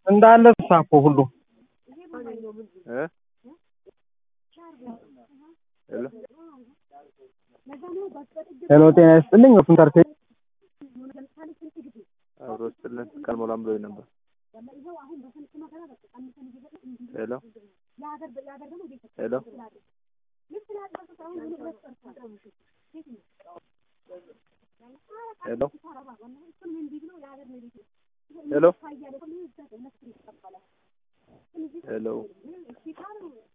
እንዳለ ተሳፎ ሁሉ እ ሄሎ ሄሎ ጤና ይስጥልኝ ወፍንተር ቴ አብሮ ስጥልን ቀልሞላም ብሎኝ ነበር። ሄሎ ሄሎ ሄሎ ሄሎ ሄሎ